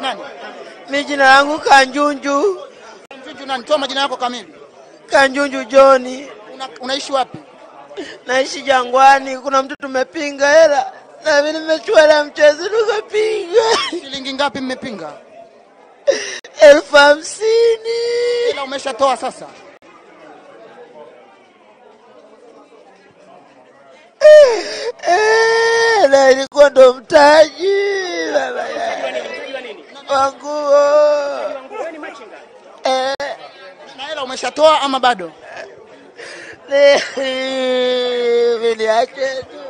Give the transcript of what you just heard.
Nani? Mi jina langu Kanjunju, Mchuchu nani? Toa majina yako kamili. Kanjunju Joni, Una, unaishi wapi? naishi Jangwani. Kuna mtu tumepinga hela na mimi nimechukua hela mchezo tukapinga Shilingi ngapi mmepinga? elfu hamsini. Ila umeshatoa sasa. Eh, na ilikuwa ndo mtaji baba ya- wa nguo Eh, Na hela umeshatoa ama bado? ni- viliache tu